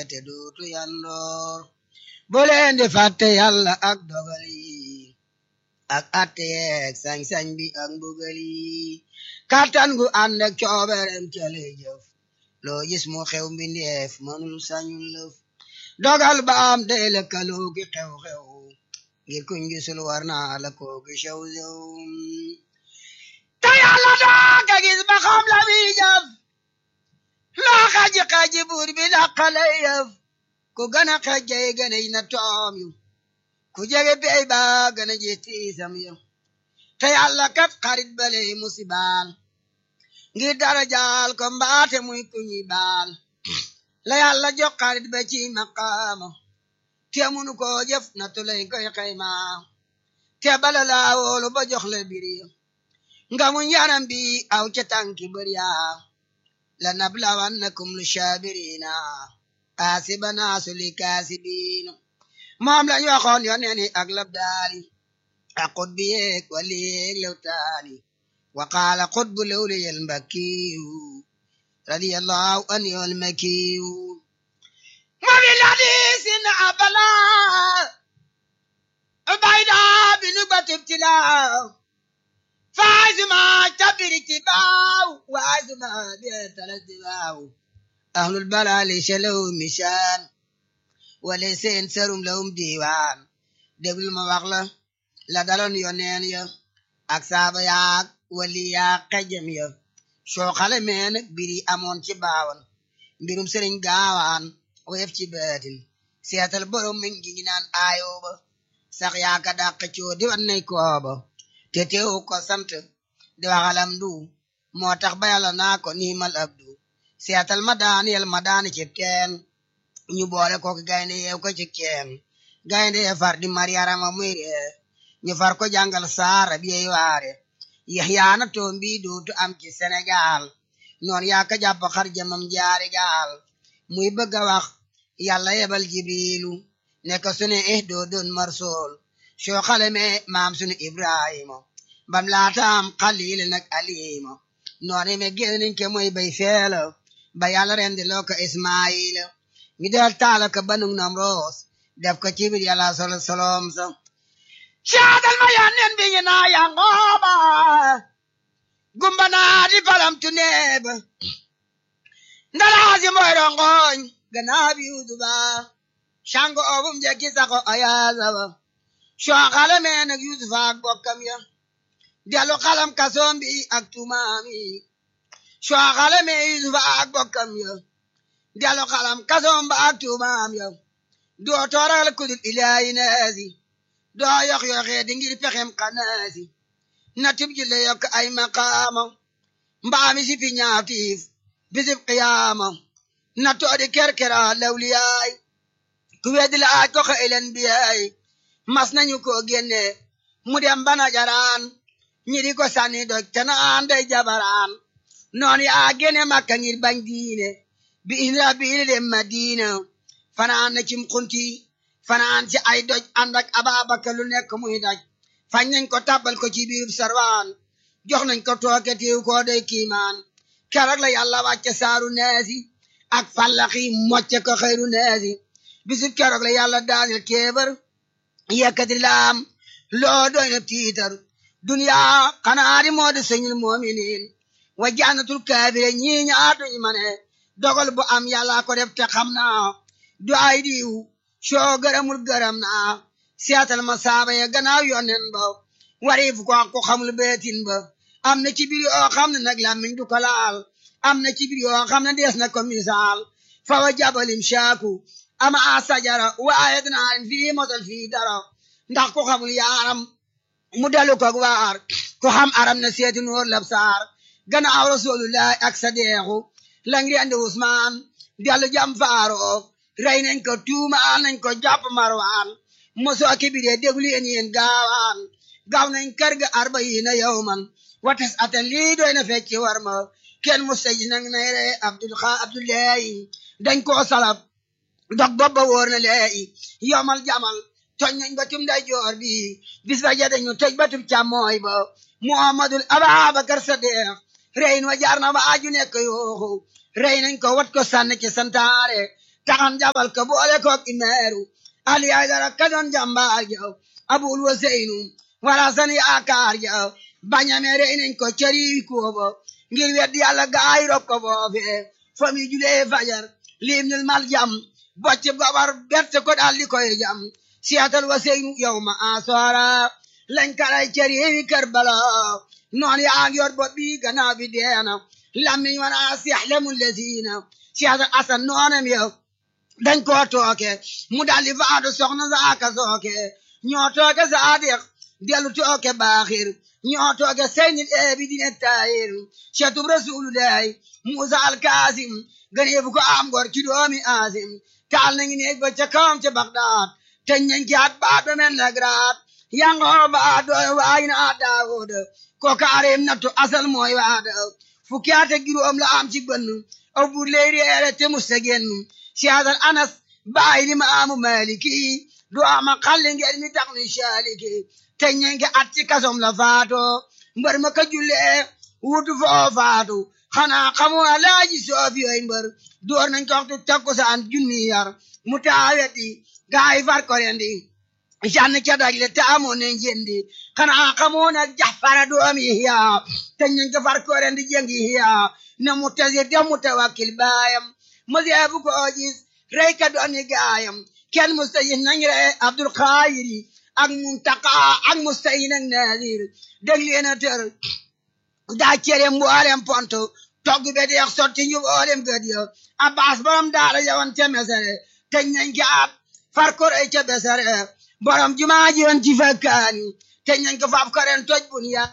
te duutu yandoor bu leen di fàtte yàlla ak dogal yi ak atte yeeg sañ-sañ bi ak mbugal yi kàttan gu ànd ak cooberem ca lay jëf loo gis mu xew mbindeef mënul sañul lëf dogal ba am day lëkkaloo gi xew-xew ngir kuñ gisul war naa la koo gi xew xew te yàlla dooga gis ba xam la muy jëf loo xaji xaji buur bi dàqale yëf ku gën a xejjay gën a na toom yu ku jege bey ba gën a ji tiisam yu te yàlla kat xarit bale musibaal ngir dara jaal ko mbaate muy kuñi baal la yàlla jox xarit ba ci maqaama te munu ko jëf na tulay koy xayma te bala laa woolu ba jox la biri nga mu yaram bi aw ca tànki bëriya la nablawannakum lu shaabirina asibana suli kaasibiin moom lañ waxoon yoneen yi ak labdaali ak xutbi yeeg wali yeeg lewtaani wa qaala xutbu lewliyel mbakkiyu radiyallahu anhu almakiyu ma fi ladisin abala bayda binu batibtila faazuma tabiri tibaaw waazuma bietala tibaaw ahlul balali shalaw mishaan wala seen serum lawum diiwaan déglu ma wax la la daloon yoneen ya ak saaba yaak wali yaak xejam ya soo xale mee nag biri amoon ci baawan mbirum sëriñ gaawaan woyef ci baatin seetal borom mi ngi naan aayoo ba sax yaaka dàq coo di wan nay kooba te teewu ko sant di waxalam du moo tax ba yàlla naa ko niimal abdu seetal ma daaniyel ma daani ci teen ñu boole ko gaynde yeew ko ci keen gaynde yee far di mariyarama muy ree ñu far ko jàngal saara bi yey waare yaxyaana toom bi dootu am ci Sénégal noon yaa ka jàpp xar jamam jaari gaal muy bëgg a wax yàlla yebal jibrilu ne ko sunu eh doo doon marsool soo xale me maam sunu ibrahima bam laataam xalil nag alima noone me génniñ ke mooy bay feela ba yàlla rendi loo ko ismaila mi del taala ko banug nam roos def ko cibir yàlla solo solom sa caadal ma yannen bi ñu naa yangooba gumba naa di palam tu neeba ndalaasi mooy rongoñ ganaa bi uduba shango obum jekki sako ayaasaba soo xale mee nag yusufa ak bokkam ya delu xalam kasoom bi ak tumaam yi soo xale mee yusufa ak bokkam ya delu xalam kasoom ba ak tumaam ya doo tooral kudul ilaayi naasi doo yox yoxee di ngir pexem xanaasi na tib jille yokk ay maqaama mbaami si fi ñaatiif bisib qiyaama na toodi kerkera lawliyaay ku weddi la aaj ko xëylen biyaay mas nañu ko génne mu dem bana jaraan ñi di ko sànni doj te naan day jabaraan noon yaa génne makka ngir bañ diine bi isra biili dem madina fanaan na cim xunti fanaan ci ay doj ànd ak ababaka lu nekk muy daj fañ nañ ko tàbbal ko ci biirub sarwaan jox nañ ko tooke tiiw koo day kiimaan keroog la yàlla wàcce saaru neesi ak fallaxi mocce ko xëyru neesi bisub keroog la yàlla daanil kéebar yekkati laam loo doy na tiitar duniyaa xanaa di moo di sëñul moominiin wa jannatul kaafire ñii ñaatuñ ma ne dogal bu am yàlla ko def te xam naa du ay diw soo gërëmul gërëm naa seetal ma saaba ya gannaaw yonnen ba wariif ko ko xamul beetin ba am na ci biir yoo xam ne nag làmmiñ du ko laal am na ci biir yoo xam ne dees na ko misaal fa wa jabalim shaaku ama a sajara waaye dinaa leen fii mosal fii dara ndax ku xamul yaaram mu dalu ko waar ku xam aram na seeti noor lab saar gannaaw rasulullahi ak sadeexu la ngi andi Usmaan dellu jam faaro rey nañ ko tuumaal nañ ko jàpp marwaan mosoo kibiree déglu yéen yéen gaawaan gaaw nañ kër ga arbayiina yawman watas atan lii doy na fecci war ma kenn mustaji nag nay re abdul xa abdullahi dañ koo salab dog bobba wóor na leeyi yowmal jamal toj nañ batum day joor bi bis ba ja dañu toj batum càmmooy ba muhammadul ababakar sadiq reyin wa jaar na ba aju nekk yooxu rey nañ ko wat ko sànni ci santaare taxan jabal ka boole ko imeeru ali ay dara ka doon jàmbaar jaw abul waseynu wala san yaakaar jaw bañamere inen ko cari koobo ngir weddi yàlla gaay rob ko foofe fami julee fajar limnul mal jam bocce gobar berte ko daldi koy jam siyatal waseynu yow ma asora lañ kalay cari karbala noon yaa ngi yor bot bi gannaaw bi deena lammiñ wana siyahlemu lesina siyatal asan noonam yow dañ koo tooke mu daldi faatu soxna saaka sooke ñoo tooke saadiq dellu tooke baaxir ñoo tooke seynil eebi dine taayir cetub rasulullahi musa alkaasim ganeebu ko am gor ci doomi aasim taal nañu neeg ba ca kawam ca bagdaad te ñañ ci at baat ba men na graat yangoo baat dooy waay na daawud ko kaareem nattu asal mooy waada fukki at ak juróom la am ci bënn aw bur ley reere te musta génn siyaasal anas baay li ma amu maliki du ama xalli ngeen mi tax ni saaliki te ñenke at ci kasom la faato mbër ma ka jullee wutu foo faatu xanaa xamu alaaji soofi yoy mbër door nañ ko waxtu takkusaan junni yar mu taaweti gaay far ko rendi jann ca dagle te amoon ne jendi xanaa xamoo nag jaxfara doomi hiya te ñenke ko far ko rendi jengi hiya ne mu tasir de mu tawakkil baayam maseebu ko gis rey ka doon gaayam kenn mustayin nañ rey abdul xaayiri ak muntaka ak mustayin ak nadir dég leena tër daa cere mboolem ponto togg be deex sotti ñu mboolem gëd yo abbas borom daara yawan ca mesere teñ nañ ko ab far ko rey ca besere borom jumaa ji woon ci fakkaani teñ nañ ko faaf karen toj bun ya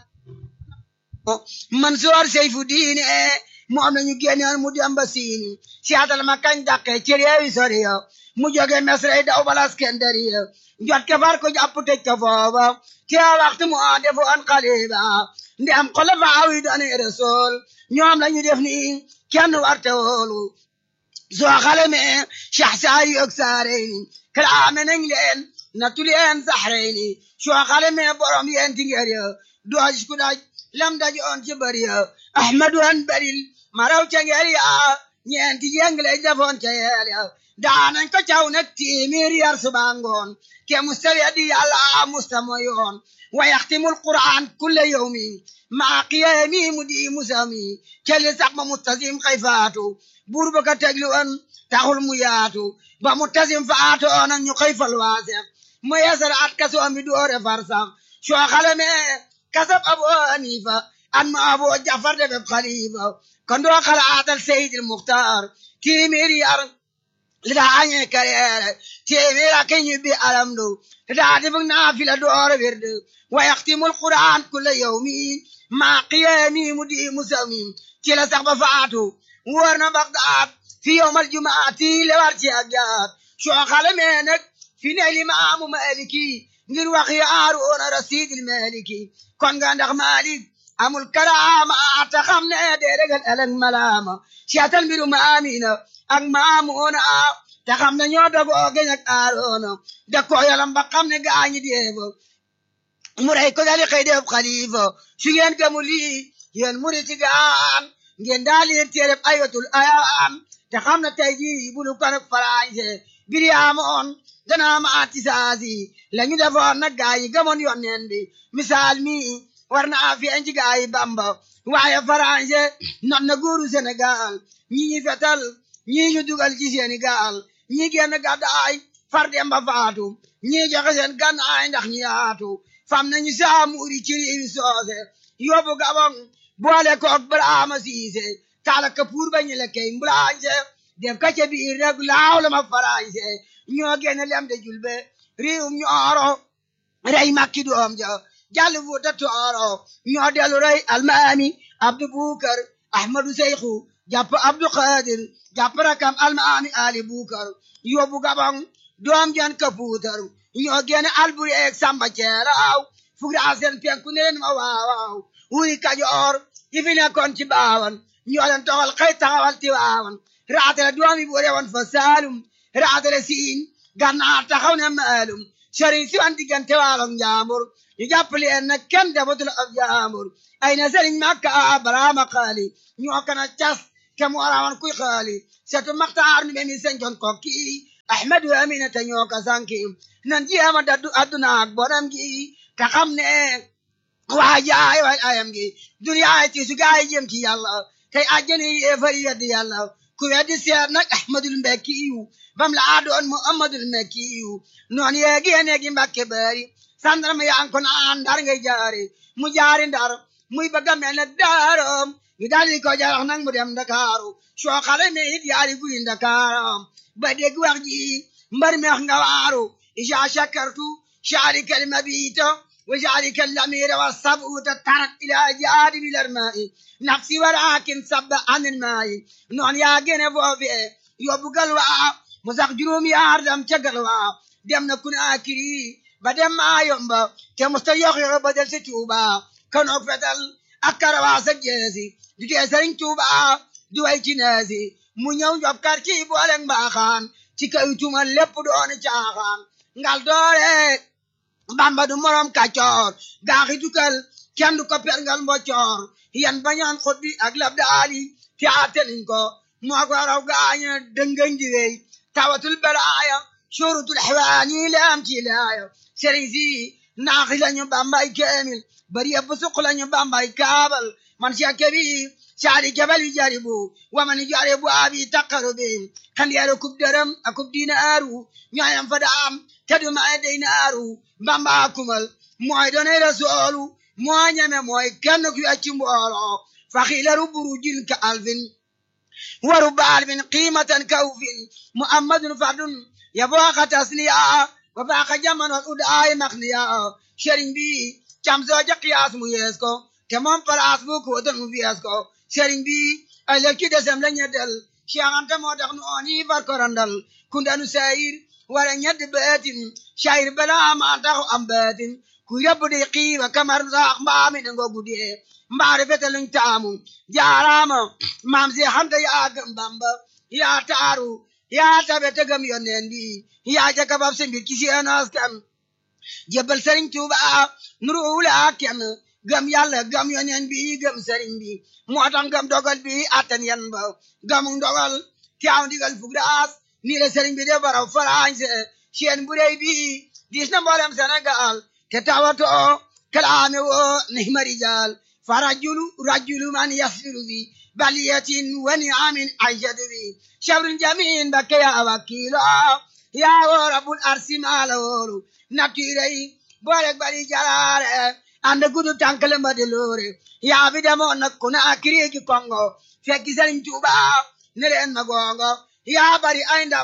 Mansoor Seyfu diine moom lañu génnoon mu dem ba siini siyaatal ma kañ dàqe ci réewi sori yo mu jóge mesrey daw bala Iskandari yo jot ke far ko jàpp tëj ko foofa te waxtu mu a defoon xaliba ndi am xolofaaw yi doon rasul ñoom lañu def ni kenn warte woolu soo xale me Cheikh Saari ak Saareyni kalaame nañ leen nattu leen Saxreyni soo xale me borom yeen tingeer yo dooj ku daj lam daj on ci bari yo Ahmadu an baril maraw ca ngeel ya ñeenti jeng lay defoon ca yeel ya daanañ ko caw nag téeméer yar suba ngoon ke mustawi di yàlla musta moyoon wa yaxtimul qur'an kulle yawmi maa qiyaami mu di musami kelli sax ba mustasim xay faatu buur ba ka tegli woon taxul mu yaatu ba mustasim faatu oona ñu xëy fal waasex mu yeesal at kasoom bi doore far sax soo xale me kasab abu hanifa an ma abu jafar de beb xalifa kon doo xalaatal seydil muxtaar téeméeri yar li daa añee kareere téeméer ak ñu bi alamdu li daa defug naafila door wirde wa yaxtimul qur'an kulla yawmi maa qiyaami mu di musawmi ci la sax ba faatu wóor na Bagdaad fi yawmal jumaati le war ci ak jaat soo xale mee nag fi ne limaamu maliki ngir wax yaaroona rasidil maliki kon nga ndax malik amul karaama ta xam ne dee regal ëllëg malaama siyaatal mbiru maamina ak maamuuna te xam ne ñoo dogoo geñ ak aaroona da ko yalam ba xam ne gaañi deefo mu rey ko dali xëy def xalifa su ngeen gëmu lii yéen muriti gaan ngeen daal leen téereb ayatul ayaan te xam ne tey jii bulu kan ak farañse bir yaamoon danaa ma atisaasi la ñu defoon nag gaa yi gëmoon yonneen bi misaal mi war na a fiyen ci gaa yi bamba waaye farañse not na góoru Sénégal ñi ñi fetal ñi ñu dugal ci Sénégal ñi génn gàddaay far dem ba faatu ñi joxe seen gànnaay ndax ñi yaatu fam nañu saamuuri ci réewi soose yóbbu gabon boole koog Brahma Siise taala kapuur ba ñu lekkey mbulaañse def ka ca biir rek laaw la ma farañse ñoo génn lem de julbe réewum ñooro rey makki doom ja jàll fuuta tooro ñoo delu rey almaami abdu bukar ahmadu seyxu jàpp abdu qadir jàpp rakam almaami ali bukar yóbbu gabon doom jan kapuutar ñoo génn alburi eeg samba ceeraaw fugra seen penku ne leen ma waawaaw wuy kajoor yi fi nekkoon ci baawan ñoo leen toxal xëy taxawal ti waawan raatale doomi bu rewoon fa saalum raatale siin gannaar taxaw ne maalum sëriñ si wan diggante waalom njaambur ñu jàpp leen nag kenn defatul ab njaambur ay na sëriñ makka baraama xaali ñoo kana cas te mu arawan kuy xaali setu maxtaar nu bemi senjon kokki ahmadu amina te ñoo ka sanki nan jéema daddu adduna ak bonam gi te xam ne waa jaay way ayam gi duniyaay ti su gaay jëm ci yàlla tey àjjana yi fay yedd yàlla ku weddi seet nag ahmadul mbekki yu bam la aadoon muhammadul mbekki yu noon yeegi neegi mbakke bari sandarma yaa ko naan ndar ngay jaari mu jaari ndar muy bëgg a mel ne daaram ñu daldi ko jarax nag mu dem ndakaaru soo xale me it yaari guy ndakaaram ba dégg wax ji mbar meex nga waaru isa shakartu shaari kalima biita وجعلك الأمير والصبوت ترك إلى جانب الماء نفسي ولكن صب عن الماء نون يا جنب وفي يبقى الواء مسق جروم يا أردم تقلوا دم نكون آكري بدم ما يومبا كمستيق بدل ستوبا كانوا فتل أكر واسق جيسي دي سرين توبا دوي جنازي mu ñëw job kar ci booleng baaxaan ci kaw tumal lépp doon caaxaan ngal doore bamba du morom kàccoor gaaxi dukal kenn du ko perngal mboccoor yan bañaan xot bi ak lab daali te ateliñ ko moo ko raw gaaña dëngañ di wey tawatul balaaya surutul xewaani laam ci laaya sëriñ si naaxi lañu bambay keemil bari yëpp suq lañu bambay kaabal man si kebi saadi jabal jaribu waman jaribu abi taqarubi kan yaro kub dërëm akub dinaaru ñooyam fa daam te du ma dinaaru bamba kumal mooy doonay rasoolu moo ñeme mooy kenn ku yacci mbooloo faxilaru burujin ka alfin waru baalfin qiimatan kawfin muhammadun fardun yabooka tasniya wa baaka jaman wal udaay maxniya sëriñ bi cam sooja qiyaas mu yees ko te moom palaas bu ko don mu fiyees ko sëriñ bi ëllëg ci desem la ñeddal Cheikh Anta moo tax nu ooni far ko randal kundanu sayir wala ñedd beetin sayir bala ma taxu am beetin ku yóbbu di xiiba kamar saax mbaami ne ngo guddee mbaari fete luñ taamu jaaraama maam si xanta yaa gëm bamba yaa taaru yaa tabe te gëm yonneen bi yaa jaka bab se mbir ci seen askan jébbal sëriñ Tuuba nuru wula kenn gëm yàlla gëm yonneen bi gëm sëriñ bi moo tax gëm dogal bi attan yan ba gëmu ndogal teew ndigal fug daas nii la sëriñ bi de baraw farañse seen bu rëy bi diis na mboolem Sénégal te tawato kalaame wo nihma rijal fa rajulu rajulu man yasbiru bi baliyatin wa ni'amin aishatu bi shabrun jamin bakke ya wakilo ya wo rabbul arsi mala wolu natirey boolek bari jalaare ande gudu tankale mbade loore yaa bi demoon nag ku ne akiriki kongo fekki sëriñ Tuuba ne leen ma gongo yaa bari ay ndam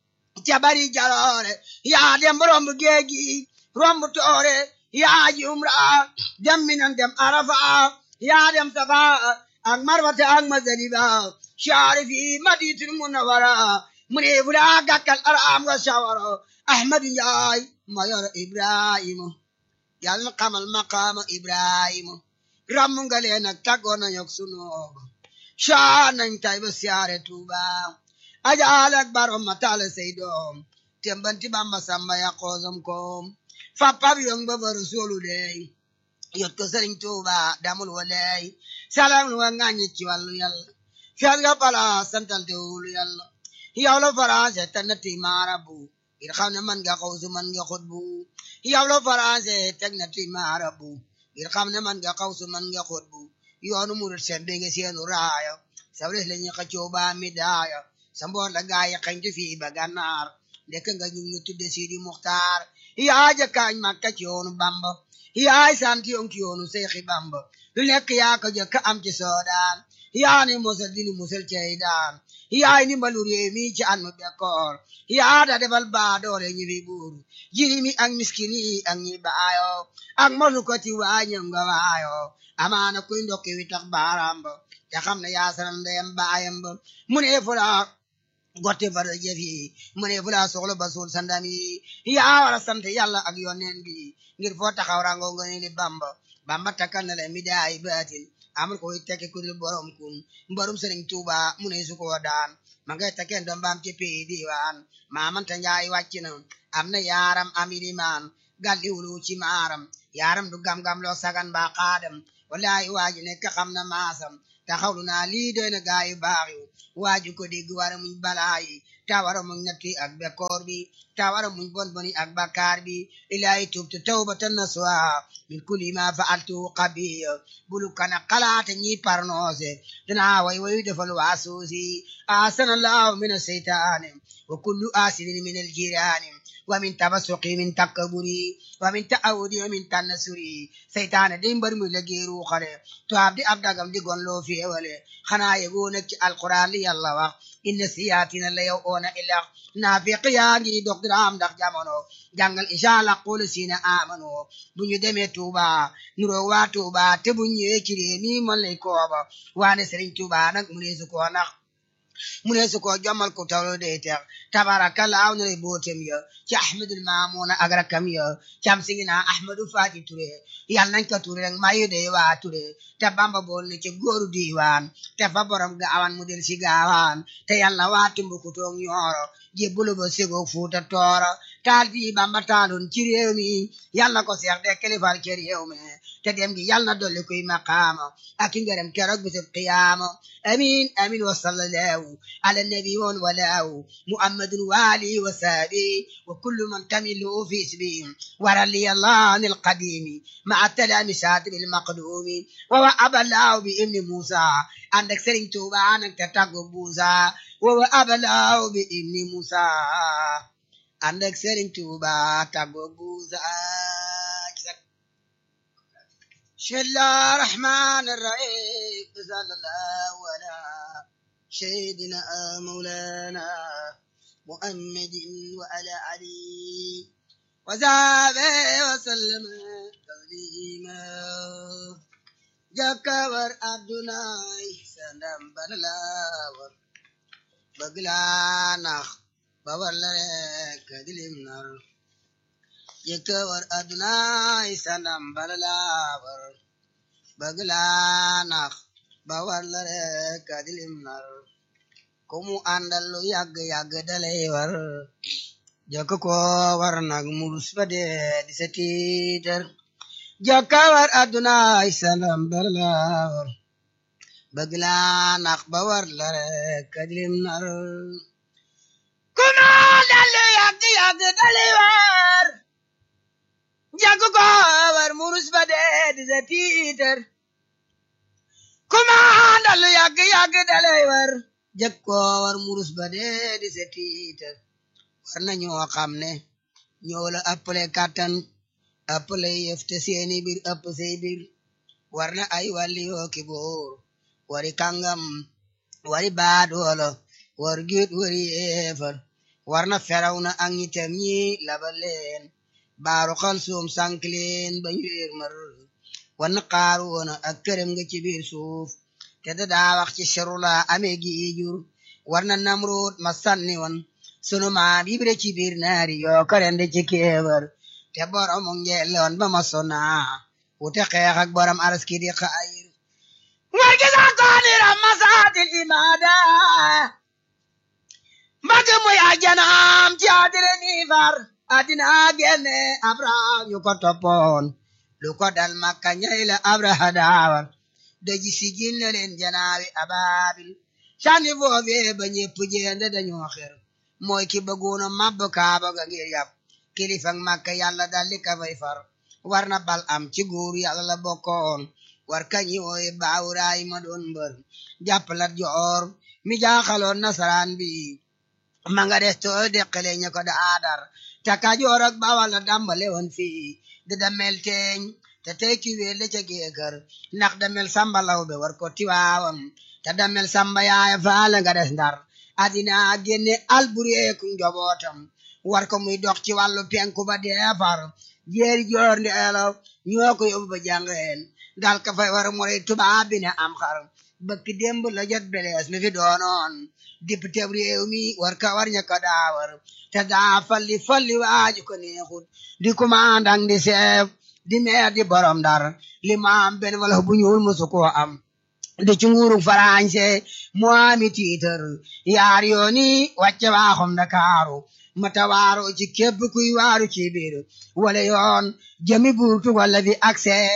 ca bari jaloore yaa dem romb géegi romb toore yaa ji umra dem minan dem arafa yaa dem safa ak marwata ak mazaliba shaari fi maditul munawara mu ne fu daa gàkkal araam nga shawara ahmadu njaay ma yor ibrahima yàlla na xamal maqaama ibrahima ram nga leen ak tàggoo nañu ak sunooba shaa nañ tay ba siyaare tuuba ajaal ak barom ma taale say doom tembanti bamba samba ya xoosam koom fappab yong ba ba rasulu dey yot ko sëriñ tuuba damul wa dey salam lu wa ŋàññi ci wàllu yàlla fiyat nga pala santal te wulu yàlla yow la faransé te nati maarabu ngir xam ne man nga xawsu man nga xutbu yow la faransé teg nati maarabu ngir xam ne man nga xawsu man nga xutbu yoonu murit seen bi nga seenu raaya sabres la ñuy xëccoo ba mi daaya sa mboor la gaay xañtu fii ba gànnaar ndekk nga ñu ngi tudde Sidi Muxtaar yaa jëkkaañ Makka ci yoonu Bamba yaay sant yoon ci yoonu Seexi Bamba lu nekk yaa ko jëkk am ci soodaan yaa ni musal dinu musal cey daan yaay ni mbalu réew mi ci an mu bekkoor yaa da defal baa doole ñi fi buur jirimi ak miskin yi ak ñi baayo ak molu ko ci waañam nga waayo amaana kuy ndokki wi tax baaraam ba te xam ne yaa sanal ndeyam baayam ba mu ne fula gotte fara jëf yi mu ne fula soxla ba suul sandam yi yaa war a sant yàlla ak yonneen bi ngir foo taxaw rango nga ne li bamba bamba takkal na la mi daay baatin amul ko tekki ku dul borom kun borom sëriñ tuuba mu ne su ko daan ma ngay takkeen doom baam ci pii diwaan maamanta njaay wàcc na am na yaaram amiri maan gal iwlu ci maaram yaaram du gam-gam loo sagan ba xaadam wallahi waaji nekk xam na maasam taxawlu naa lii doy na gaa yu baax yi waaju ko dégg wara muñ balaa yi ta wara muñ nattu ak bekkoor bi ta wara muñ bon boni ak bakkaar bi ilaahi tubtu tawbatan nasuha min kulli ma fa'altu qabiih bulu kana xalaate ñi parnoose danaa way wayu defal waasuusi asanallahu min aseytaani wa kullu asidin min aljiraani ومن تبسقي من تكبري ومن تعودي ومن تنسري سيطان دي مبر مي لغي روخale to abdi abdagam di gon lo fi wale xana yego nak ci alquran li yalla wax inna siyatina la yow ona illa nafiq yaa ngi dog dram ndax jamono jàngal inshallah qul sina amanu bu ñu demee Touba nuro waa Touba te bu ñëwee ci réew mi man lay kooba waane Serigne Touba nag mu ne su ko nax mu ne su ko jommal ko tawlo de tex tabarakalla aw na bootem ya ci ahmadul maamuna ak rakam ya cam singina ahmadu fati ture yal nañ ko ture rek mayu de waa ture te bamba bool ne ci góoru diiwaan te fa borom gaawan mu del si gaawaan te yàlla waa tumbuku toog ñooro jébbulu ba sego fuuta tooro taal bii bamba taaloon ci réew mi yàlla ko seex de kilifal ci réew mi te dem gi yàlla na dolli kuy maqaama ak i ngërëm keroog bisub qiyaama amin amin wa sallallahu ala nabi woon walaaw muhammadun waali wa saabi wa kullu man tamilu fi isbi warali allah an alqadimi maa talamisat bilmaqdumi wa wa abalaaw bi ibni musa ànd ak sëriñ tuuba nag te tàggu buusa wa wa abalaaw bi ibni musa ànd ak sëriñ tuuba tàggu buusa بسم الله الرحمن الرحيم صلى الله على سيدنا مولانا محمد وعلى علي وصحبه وسلم تسليما جكور عبدنا سندم بلاور بغلانا بورلك دلمنر jëkkëwar adunaay sanam balalaawar bëgg laa nax ba war la rek adilim nar ku mu àndal lu yàgg yàgg dalay war jëkk ko war nag murus ba dee di sa tiitar jëkkëwar adunaay sanam balalaawar bëgg laa nax ba war la rek adilim nar ku mu àndal lu yàgg yàgg dalay war jàgg ko war murus ba dee di sa tiitar kumaandal lu yàgg yàgg dalay war jàgg ko war murus ba dee di sa tiitar war na ñoo xam ne ñoo la ëppale kàttan ëppale yëf te seeni bir ëpp say bir war na ay wàlli yoo ki boor wari kàngam wari baadoolo war giit wari yeefar war na feraw na ak ñitam ñi labal leen baaru xal suum sànk leen ba ñu réer mar wan xaaru woon ak këram nga ci biir suuf te da daa wax ci sharula amee gi jur war na namroot ma sànni woon sunu maam yibre ci biir naari yoo karende ci kéebar te borom ngeeloon ba ma sona wute xeex ak borom araski di xayir war gi sax kooniram masaatil imaada mbagg muy ajanaam ci adire ni far adina genne abraham yu ko toppoon lu ko dal makka ñay la abraha daawar daji sigil na leen janaawi ababil sànni foofee ba ñépp jeende dañoo xer mooy ki bëggoona mabb kaaba ga ngir yàpp kilifak makka yàlla daldi ka fay far war na bal am ci góor yàlla la bokkoon war kañi wooye baawuraay ma doon mbër jàppalat joor mi jaaxaloon nasaraan bi ma nga des tool deqale ña ko da aadar te Kajoor ak Bawal la dàmbale woon fii di damel teeñ te tey ki wéel la ca géekër ndax damel samba law be war ko tiwaawam te damel samba yaaya faala nga des ndar adina génne albureeku njobootam war ko muy dox ci wàllu penku ba deefar jeeri joor ndi elo ñoo ko yóbbu ba jàngeen dal ka fay war mu rey tubaab bi ne am xar bëkk démb la jot belees mi fi doonoon député réew mi war ka war ña ko daawar te daa falli falli waaju ko neexut di commandant di chef di maire di borom dar li ma am benn wala bu ñuul musu koo am di ci nguuru farañse moo ami tiitar yaar yooni wàcce waaxum Ndakaaru mata waaro ci képp kuy waaru ci biir wala yoon jëmi buurtu wala fi accès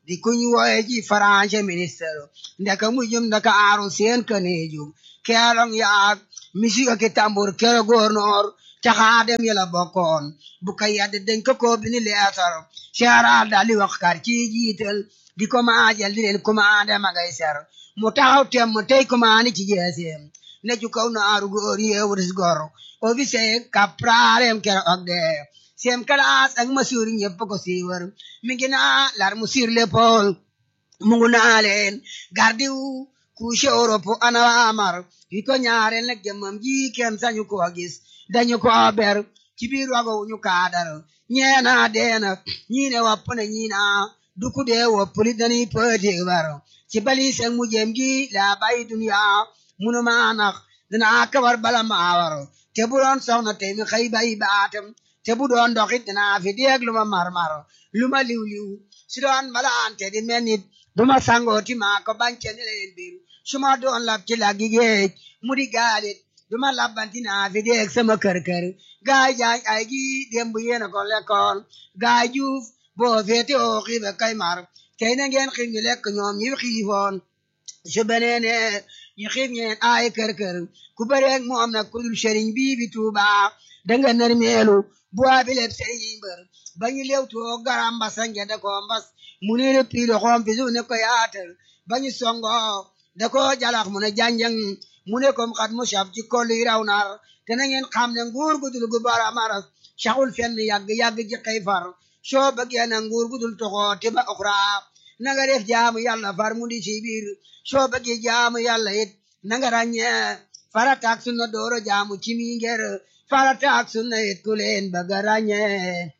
di kuñ wooye ji français ministre ndeka mujjum ndaka aaru seen kaneejum keelong yaag misika ki tambur kere gouverneur caxaadem yela bokkoon bu ka yedd dañ ko ko bini leetar seeraal dali wax kar ci jiital di ko maajal di leen commandé ma ngay ser mu taxaw tem mu tey commandé ci jeeseem ne ju kaw naaru góor yeewuris gor officier capralem kere og de sem kalaas ak masuur ñëpp ko siiwar mi ngi naa lar mu sur l'épaule mu ngu naa leen gardiw couche Europe ana amar yi ko ñaareel nag jëmmam ji kenn sañu ko gis dañu ko ber ci biir wago ñu kaadar ñeena deena ñii ne wopp na ñii na duku dee woppuli dañuy pëti bar ci bali seen mu jëm gi la bay dunya munu maa nax dinaa kabar bala maa war te bu doon soxna te mi xëy bay baatam te bu doon doxit dinaa fi deeg lu ma marmar lu ma liw liw si doon bala ante di mel nit du ma sangooti maa ko bance ne leen biir su ma doon lab ci laggi géej mu di gaalit du ma labbanti naa fi deeg sama kër kër gaay jaay ay gi démb yéena ko lekkoon gaay juuf boo feete oo xiibe kay mar tey na ngeen xiif ñu lekk ñoom ñi xiifoon su beneene ñu xiif ñeen ay kër kër ku bëreeg moom nag ku dul sëriñ bii bi tuuba danga nar meelu bu waa bi leb sëriñ mbër ba ñu lew too garam mbasa ngede ko mbas mu ne ne piilo xoom fi su ne ko yaatal ba ñu songo da ko jalax mu ne janjang mu ne kom xat mu saf ci kolli raw nar te na ngeen xam ne nguur gu dul gu bara maras saxul fenn yàgg yàgg ji xëy far soo bëggee na nguur gu dul toxoo te ba oxra na nga def jaamu yàlla far mu di ci biir soo bëggee jaamu yàlla it na nga ràññee farata ak sunna dooro jaamu ci mi ngir farata ak sunna it ku leen bëgg a ràññee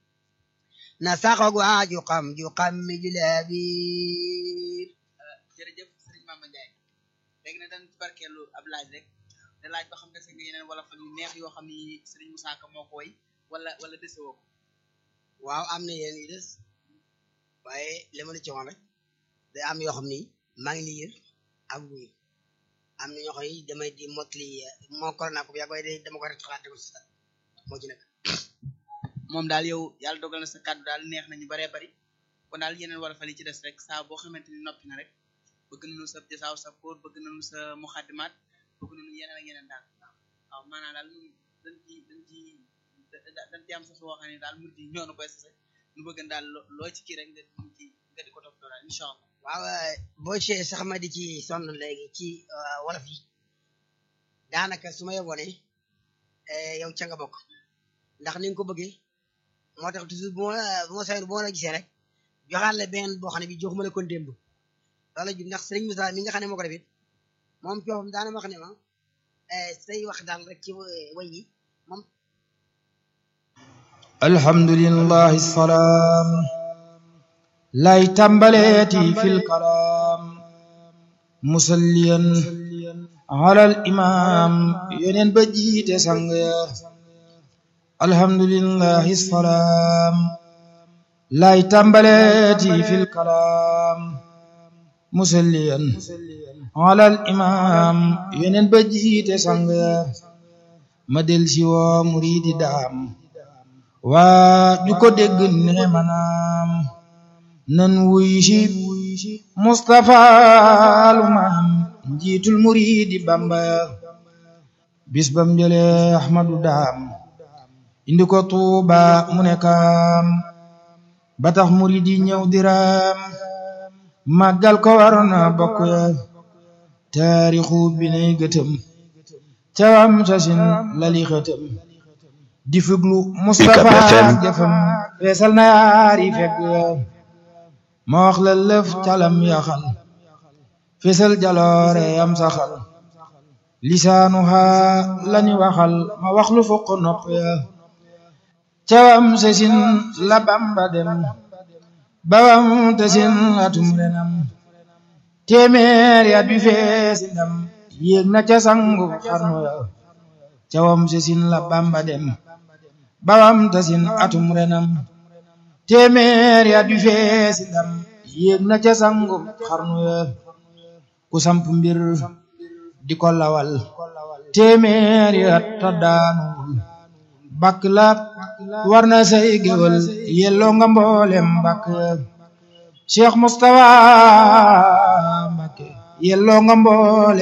na saxog waa ju xam ju xam mi julee biir jërëjëf sëriñ Mama Ndiaye léegi nag dañ ci barkeelu ab laaj rek da laaj ba xam dese nga yeneen wala fa yu neex yoo xam ni sëriñ Moussa Ka moo ko woy wala wala dese woo ko waaw am na yéen yu des waaye li ma la ci wax rek day am yoo xam ni maa ngi liir ak wuy am na ñoo xam ni damay di motli moo corona ko yaa koy de dama ko rek xalaat ko si moo ci nekk moom daal yow yàlla dogal na sa kàddu daal neex nañu baree bari kon daal yeneen wala fa li ci des rek saa boo xamante ni noppi na rek bëgg nañu sa jasaaw sa kóor bëgg nañu sa muxaddimaat bëgg nañu yeneen ak yeneen daal waaw maanaam daal ñun dañ ci dañ ci dañ ci am sa soo xam ne daal mur di ñoo na koy sase nu bëgg daal loo ci kii rek nga ci nga di ko topp daal incha allah waaw boo ci sax ma di ci sonn léegi ci wolof yi daanaka su ma yeboo ne yow ca nga bokk ndax ni nga ko bëggee moo tax toujours bu ma bu ma sayoon bu ma la gisee rek joxaat la benn boo xam ne bi joxuma la kon démb loolu ju ndax sëriñ Moussa mi nga xam ne moo ko def it moom coofam daana wax ne ma say wax daal rek ci way yi moom alhamdulillahi salaam lay tàmbaleeti fil kalaam musalliyan alal imaam yeneen ba jiite sang ya alhamdulillahi salaam lay tàmbaleeti fil kalaam musalliyan alal imaam yeneen ba jiite sang ya ma del si woo muridi daam waa ju ko dégg ne manaam nan wuy si Mustafa lu maam njiitul muridi Bamba bis bam jële Ahmadu daam indi ko Tuuba mu ne kaam ba tax muridi ñëw diraam màggal ko waroon na bokk ya taarixu bi nay gëtëm cawam sasin lali xëtëm di fuglu Mustafa jëfam feesal na yaari fekk ma wax la lëf calam yaxal feesal jaloore yam saxal lisaanu haa lani waxal ma wax lu fokk nopp ya cawam sasin la Bamba dem bawam tasin atum renam téeméer ya bi feesi ndam yéeg na ca sangu xarnu ya cawam sasin la Bamba dem bawam tasin atum renam téeméer ya du feesi ndam yéeg na ca sangu xarnu ya ku samp mbir di ko lawal téeméer ya ta daanuwul bakk la war na say géwal yelloo nga mboolem bakk ya Cheikh Moustapha Mbacké yelloo nga mboole